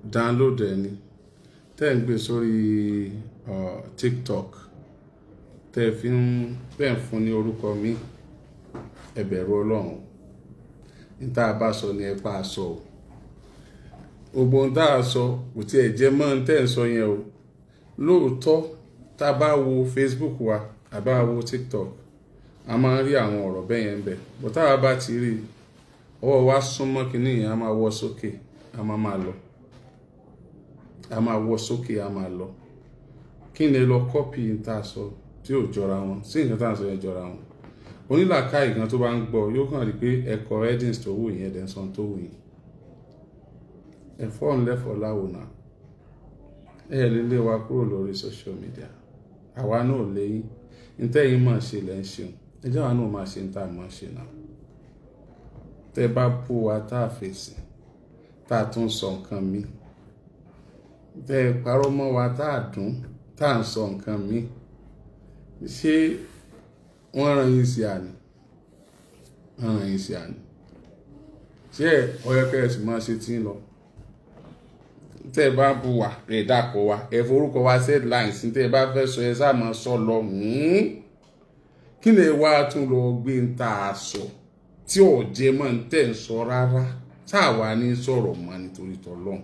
download ẹ̀ ni tẹ́ ń gbé sórí uh, tiktok tẹ́ fi ń tẹ́ ń fún ní orúkọ mi ẹ bẹ̀rù ọlọ́run níta bá sọ ni ẹ pa àṣọ o gbogbo ohun tá a sọ kò tiẹ̀ jẹ́ mọ́ ohun tẹ́ ń sọ yẹn o lóòótọ́ tá a bá wo facebook wa àbá wo tiktok a máa ń rí àwọn ọ̀rọ̀ bẹ́ẹ̀ yẹn bẹ̀ bó táwa bá ti rí ọwọ́ wa súnmọ́ kínní yẹn a máa wọ́ sókè a máa máa lọ a máa wọ́ sókè a máa lọ kí ni lọ kọ́pì tá a sọ tí ò jọra wọn sí nǹkan tá a sọ yẹn jọra wọn onílàkàyè kan tó bá ń gbọ́ yóò kàn rí pé ẹ̀kọ́ headings tó wù yẹn ẹ̀dẹ̀ sàn tó wù yẹn ẹ̀fọ́ ńlẹ́fọ̀ láwòrán ẹ̀ lè lé wa kúrò lórí social media àwa náà léyìn ntẹ́yìn máa ṣe lẹ́ ń ṣeun ẹjọ́ àwa náà máa ṣe ń tà máa ṣe náà tẹ́ bá bó wa tá a fèsì tá a tún sọ nǹkan mi tẹ́ ẹ parọ́ mọ́ wa tá a dùn tá a ń sọ nǹkan mi ṣé wọ́n ràn yín sí àná wọ́n ràn yín sí àná ṣé ọ̀yọ́kẹ́ ẹ̀ sì máa ṣe tí ń lọ tẹ́ ẹ bá bu wa ẹ̀ dàpọ̀ wa ẹ̀ forúkọ wa set lines tẹ́ ẹ bá fẹ́ sọ ẹ sáà máa sọ lọ kí lè wá tún lọ gbé ń ta aṣọ tí ò jẹ mọ́ ń tẹ̀ ń sọ rárá táà wá ní sọ̀rọ̀ mọ́ nítorí tọ́lọ́hún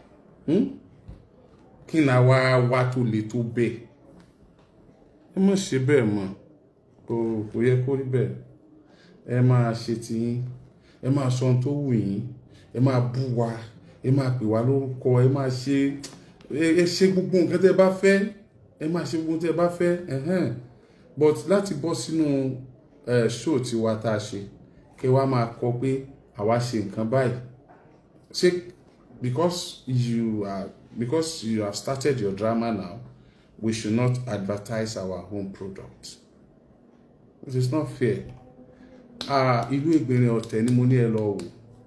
kí ni àwa wá tó le tó bẹ́ẹ̀ ẹ má ṣe bẹ́ẹ̀ mọ́ kò kò yẹ kó rí bẹ́ẹ̀ ẹ máa ṣe tiyín ẹ máa sọ ohun tó wù yín ẹ máa bú wa ẹ máa pè wá lórúkọ ẹ máa ṣe ẹ ṣe gbogbo nǹkan tẹ́ ẹ bá fẹ́ ẹ máa ṣe gbogbo tẹ́ ẹ bá fẹ́ ẹ̀hẹ́n but láti bọ́ sínú show tiwa tá a ṣe kí wàá máa kọ pé àwa ṣe nǹkan báyìí ṣé because you are because you have started your drama now we should not advertise our own product it is not fair ìlú Ìgbìnrin Ọ̀tẹ̀ ni mo ní ẹ lọ wò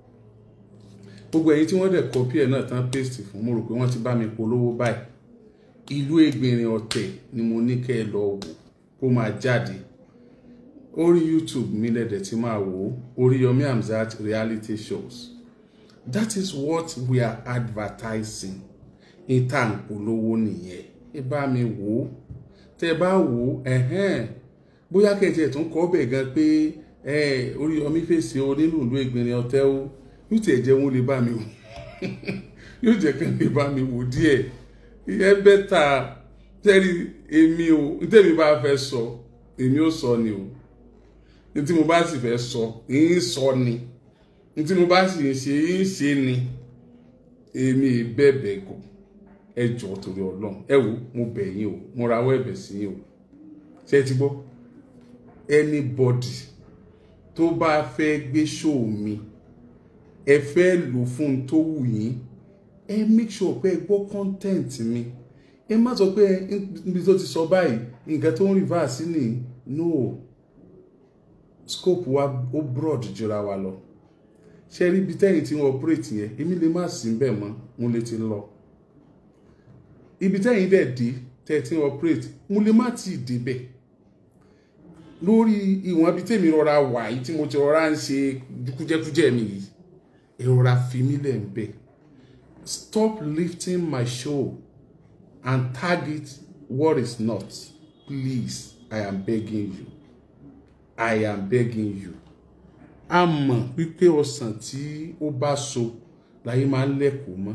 gbogbo ẹ̀yin tí wọ́n dẹ̀ kọ́pì ẹ̀ náà tán paste fún mo rò pé wọ́n ti bá mi polówó báyìí ìlú Ìgbìnrin Ọ̀tẹ̀ ni mo ní kẹ́ ẹ lọ wò kó máa jáde orí YouTube mi lẹ́dẹ̀ tí máa wò ó Oríyọmí Hamzat reality shows that is what we are advertising ìta ìpolówó nìyẹn ẹ bá mi wò ó tẹ bá wò ó ẹhẹn bóyá kẹjẹ tún kọ bẹ́ẹ̀ gan pé Oríyọmí fèsì o nínú ìlú Ìgbìnrin Ọ̀tẹ̀ o yóò tiẹ̀ jẹ́ wọn lè bá mi wò yóò jẹ́ kí n lè bá mi wò díẹ̀ ìyẹn bẹ́tà tẹ́rí èmi o ntẹ́mi bá fẹ́ sọ èmi ò sọ ni o ntí mo bá sì fẹ́ sọ ń sọ ni ntí mo bá sì ń ṣe ń ṣe ni èmi bẹ̀bẹ̀ gò ẹ jọ̀ọ́ torí Ọlọ́run ẹ wo mo bẹ̀ yín o mo rawọ́ ẹ̀bẹ̀ sí yín o ṣé ẹ ti gbọ́ anybody tó bá fẹ́ gbé show mi ẹ fẹ́ lò fún un tó wù yín ẹ make sure pé ẹ gbọ́ content mi ẹ má sọ pé níbi tó ti sọ báyìí nǹkan tó ń reverse ni no scope wa ó broad jura wa lọ ṣe rí ibi tẹ́yìn tí wọ́n operate yẹn èmi lè má sí bẹ́ẹ̀ mọ́ mo lè ti lọ ibi tẹ́yìn dẹ̀ dé tẹ́ tí wọ́n operate mo lè má ti débẹ̀ lórí ìwọ̀n ibi tẹ́mi rọra wà yìí tí mo ti rọra ń ṣe kújẹ́kújẹ́ mi yìí ẹ rọra fi mí lẹ̀ ń bẹ̀ stop lifting my show and target what is not please i am begging you i am begging you a mọ̀ wípé ọsàn tí ó bá so láyé máa ń lẹ́kọ̀ọ́ mọ́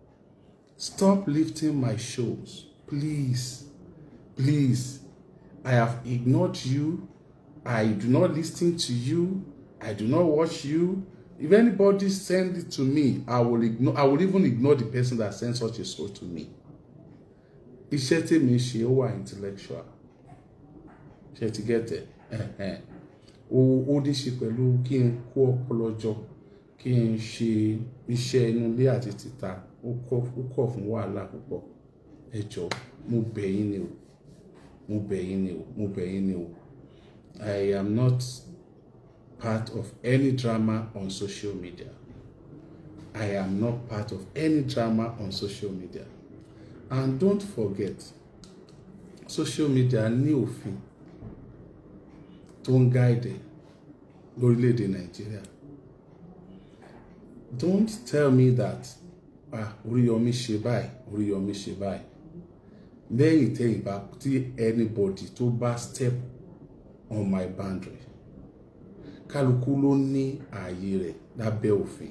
stop lifting my shows please please i have ignored you i do not listen to you i do not watch you if anybody send it to me i will ignore i will even ignore the person that send such a show to me iṣẹ́ tèmi ṣe ó wà intellectual ṣe ti get it ó ní ṣe pẹ̀lú kí n kó ọpọlọ jọ kí n ṣe iṣẹ́ inú ilé àti tìta ó kọ̀ fún wàhálà púpọ̀ ẹ jọ̀ọ́ mo bẹ̀ yín ni o mo bẹ̀ yín ni o mo bẹ̀ yín ni o I am not part of any drama on social media I am not part of any drama on social media and don't forget social media ní òfin tó ń gáìdì lórílẹ̀‐èdè nàìjíríà don't tell me that ah Oríyọmí ṣe báyìí Oríyọmí ṣe báyìí lẹ́yìn tẹ́yìn bá tí anybody tó bá step on my boundary kálukú ló ní ààyè rẹ̀ lábẹ́ òfin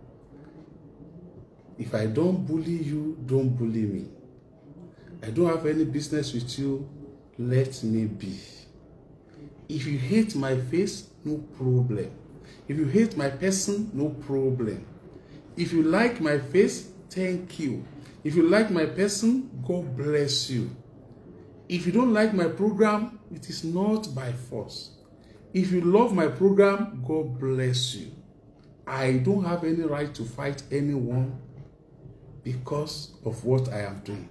if I don't bully you don't bully me I don't have any business with you let me be if you hate my face no problem if you hate my person no problem if you like my face thank you if you like my person God bless you if you don't like my program it is not by force if you love my program God bless you I don't have any right to fight anyone because of what I am doing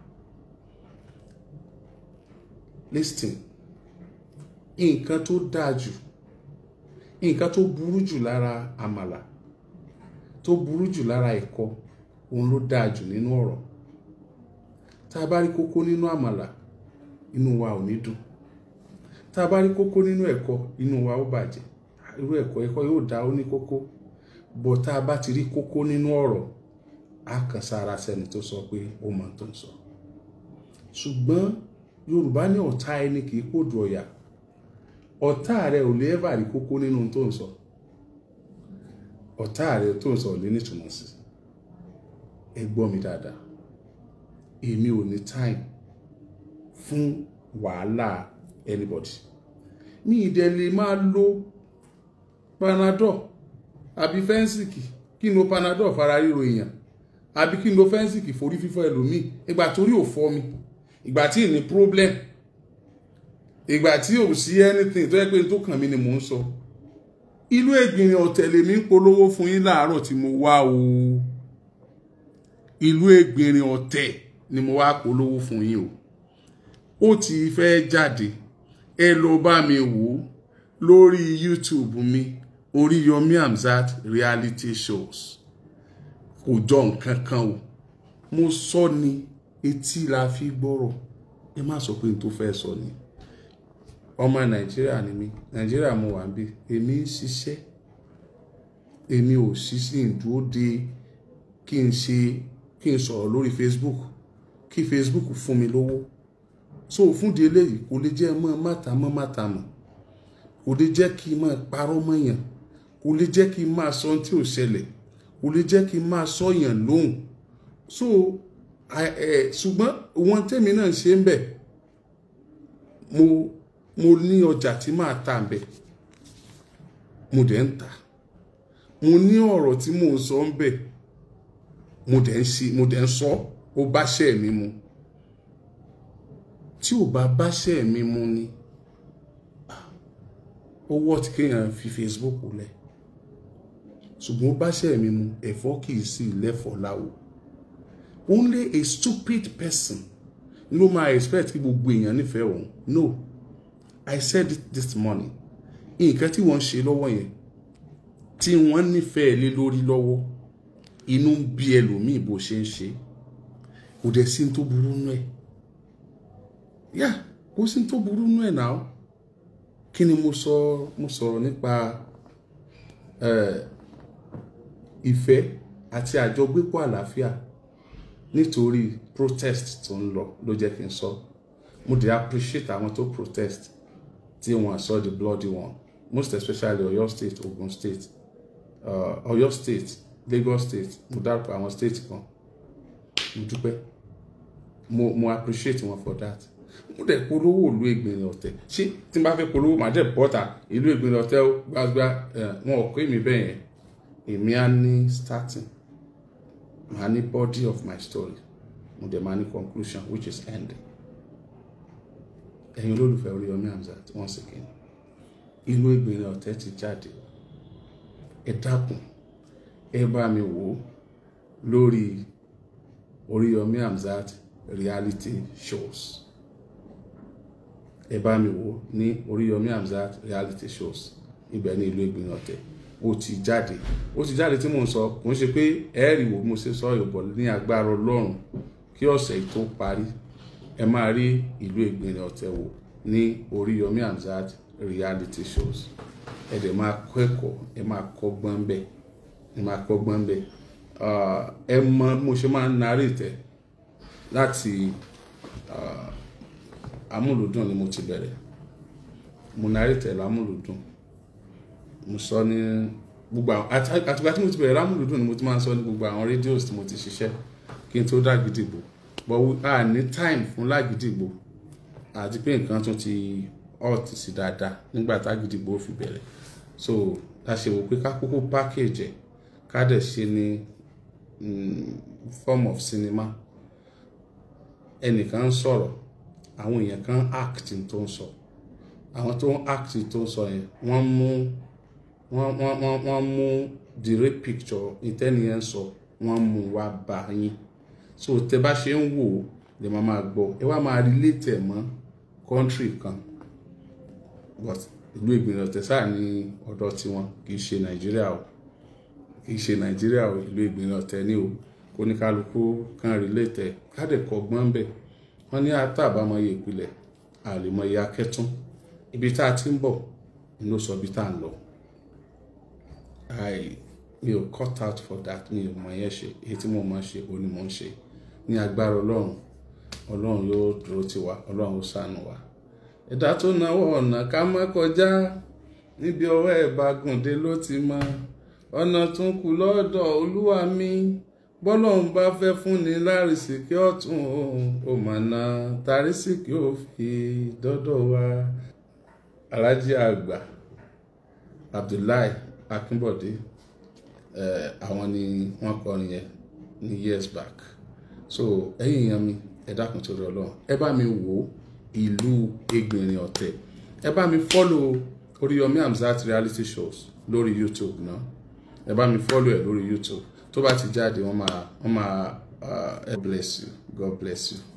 listen nǹkan tó dáa jù nǹkan tó burú jù lára àmàlà tó burú jù lára ẹ̀kọ òun ló dáa jù nínú ọ̀rọ̀ tá a bá rí kókó nínú àmàlà inú wa ò ní dùn tá a bá rí kókó nínú ẹ̀kọ inú wa ó bàjẹ́ irú ẹ̀kọ́ ẹ̀kọ́ yóò dá ó ní kókó bọ̀ tá a bá ti rí kókó nínú ọ̀rọ̀ á kàn sára sẹ́ni tó sọ pé ó mọ̀ tó ń sọ ṣùgbọ́n Yorùbá ní ọ̀tá ẹni kì í pòdù ọ̀yà ọ̀tá rẹ ò lè ẹ́bà rí kókó nínú tó ń sọ ọ̀tá rẹ tó ń sọ ò lè nítumọ̀ sí ẹ gbọ́ mi dáadáa èmi ò ní time fún wàhálà anybody mi ìdẹ̀ lè máa lo panadol àbí fẹ́ǹsìkì kí n lo panadol fara ríro èèyàn àbí kí n lo fẹ́ǹsìkì forí fífọ́ ẹlòmíì ìgbà torí ò fọ́ mi ìgbà tí ì ní problem ìgbà tí ò sí anything tó yẹ pé tó kàn mí ni mò ń sọ ìlú Ègbìnrin ọ̀tẹ̀lẹ̀ mi ń polówó fún yín láàárọ̀ tí mo wá o ìlú Ègbìnrin ọ̀tẹ̀ ni mo wá polówó fún yín o ó ti fẹ́ jáde ẹ lọ bá mi wò ó lórí YouTube mi Oríyọmí Hamzat reality shows kò jọ nǹkan kan o mo sọ ni etí la fi gbọ́rọ̀ ẹ má sọ pé n tó fẹ́ sọ ni ọmọ nàìjíríà ni mí nàìjíríà mo wà ń bí èmi ń ṣiṣẹ́ èmi ò ṣiṣẹ́ ìdúró de kí n ṣe kí n sọ̀rọ̀ lórí facebook kí facebook fún mi lówó so fún di eléyìí kò lè jẹ́ mọ́ mátàmọ́ mátàmọ́ kò lè jẹ́ kí n máa parọ́ mọ́yàn kò lè jẹ́ kí n máa sọ ohun tí ò ṣẹlẹ̀ kò lè jẹ́ kí n máa sọ̀yàn lóhùn so ṣùgbọ́n wọn tèmi náà ṣe ń bẹ̀ mo mo ní ọjà tí màá tà ń bẹ̀ mo dẹ̀ ń tà mo ní ọ̀rọ̀ tí mò ń sọ ń bẹ̀ mo dẹ̀ ń ṣe mo dẹ̀ ń sọ ó bá ṣẹ́ mi mu tí ò bá bá ṣẹ́ mi mu ni ó wọ́ tí kéèyàn fi Facebook lẹ̀ ṣùgbọ́n ó bá ṣẹ́ mi mu ẹ̀fọ́ kì í sí lẹ́fọ̀ọ́ láwo only a stupid person ló máa expect kí gbogbo èèyàn nífẹ̀ẹ́ òun no i said it this morning nǹkan tí wọ́n ń ṣe lọ́wọ́ yẹn tí wọ́n nífẹ̀ẹ́ lé lórí lọ́wọ́ inú ń bí ẹlòmíì bó ṣe ń ṣe kò dẹ̀ sí tó burú nú ẹ̀ yá kò sí tó burú nú ẹ̀ náà kí ni mo sọ mo sọ̀rọ̀ nípa ìfẹ́ àti àjọgbépọ̀ àlàáfíà nítorí protest tó ń lọ ló jẹ́ kí n sọ mo dey appreciate àwọn tó protest tí wọ́n sọ the bloody one most especially Ọ̀yọ́ state Ogun state uh, Ọ̀yọ́ state Lagos state mo dárúkọ àwọn state kan mo dúpẹ́ mo mo appreciate wọn for that mo dẹ̀ polówó ìlú Ègbìnrin Ọ̀tẹ̀ ṣé tí n bá fẹ́ polówó màá dẹ̀ bọ́ta ìlú Ègbìnrin Ọ̀tẹ̀ gbàgbà wọn ò kó èmi bẹ́ẹ̀ yẹn èmi á ní starting màá ní body of my story mo dẹ̀ máa ní conclusion which is ending ẹ̀yin olólùfẹ́ Oríyọmí Hamzat once again ìlú Ègbìnrin Ọ̀tẹ̀ ti jáde ẹ dákun ẹ bá mi wò ó lórí Oríyọmí Hamzat reality shows ẹ bá mi wò ó ní Oríyọmí Hamzat reality shows ibẹ̀ ní ìlú Ègbìnrin Ọ̀tẹ̀ ó ti jáde ó ti jáde tí mò ń sọ kò ń ṣe pé ẹ̀ẹ́rì wo mo ṣe sọ ìbọ̀ ní agbára Ọlọ́run kí ọ̀sẹ̀ tó parí ẹ máa rí ìlú Ègbìnrin Ọ̀tẹ̀ wò ní Oríyọmí Hamzat reality shows ẹ dẹ̀ máa kọ́ ẹ̀kọ́ ẹ máa kọ́gbọ́n bẹ́ẹ̀ ẹ máa kọ́gbọ́n bẹ́ẹ̀ ah, ẹ mọ mo ṣe máa ń narrate ẹ̀ láti ah, amúlùdùn ni mo ti bẹ̀rẹ̀ mo narrate ẹ̀ lámúlùdùn mo sọ ní gbogbo àwọn àti- àtìgbà tí mo ti bẹ̀rẹ̀ lámúlùdùn ni mo ti máa ń sọ ní gbogbo àwọn rédíòs tí mo ti ṣiṣẹ́ kí n tó dá Gídígbò but we- a ní time fún Lágídígbò àti pé nǹkan tún ti hot sí dáadáa nígbà tá Gídígbò fi bẹ̀rẹ̀ so a ṣe wò pé ká kúkú package ẹ̀ ká dẹ̀ ṣe ní mm, form of cinema ẹnìkan ń sọ̀rọ̀ àwọn èèyàn kan act n tó ń sọ àwọn tó ń act n tó ń sọ yẹn wọ́n mú wọ́n wọ́n wọ́n wọ́n mú the real picture ìtẹ́niyẹn sọ wọ́n mú wá bá yín so tẹ bá ṣe ń wò ó lè máa máa gbọ́ ẹ wá máa relate ẹ̀ mọ́ country kan but ìlú ìgbìmọ̀ tẹ̀sà ní ọ̀dọ̀ tiwọn kì í ṣe nàìjíríà o kì í ṣe nàìjíríà o ìlú ìgbìmọ̀ tẹ̀ ní o kó ní kálukú kan relate ẹ̀ káàdẹ̀ kọ́gbọ́n bẹ̀ wọ́n ní àtàbámọye ìpìlẹ̀ àlèmọye akẹ́tún ibi tá a ti ń bọ̀ ni ló sọ ibi tá a ń lọ i mi ò cut out for that mi ò mọ yẹn ṣe èyí tí mo mọ ṣe òun ni mo ń ṣe ní agbára ọlọ́run ọlọ́run yóò dúró tì wá ọlọ́run ó ṣàánú wa ẹ̀dá tó náwó ọ̀nà ká má kọjá níbi ọwọ́ ẹ̀ bá gùndé ló ti mọ ọ̀nà tún kù lọ́dọ̀ olúwa mi bọ́lọ́run bá fẹ́ fúnni lárísìkí ọ̀tún ó mà ná tarísìkí ò fi dọ́dọ̀ wa alájí àgbà abdullahi akínbọ̀dé eh, àwọn ni wọ́n kọrin yẹn ní years back so ẹ̀yin èèyàn mi ẹ dákun torí ọlọ́run ẹ bá mi wò ìlú Egbìnrin Ọ̀tẹ̀ ẹ bá mi follow Oríyọmí Hamzat reality shows lórí YouTube náà ẹ bá mi follow ẹ lórí YouTube tó bá ti jáde wọ́n máa wọ́n máa uh, God bless you God bless you.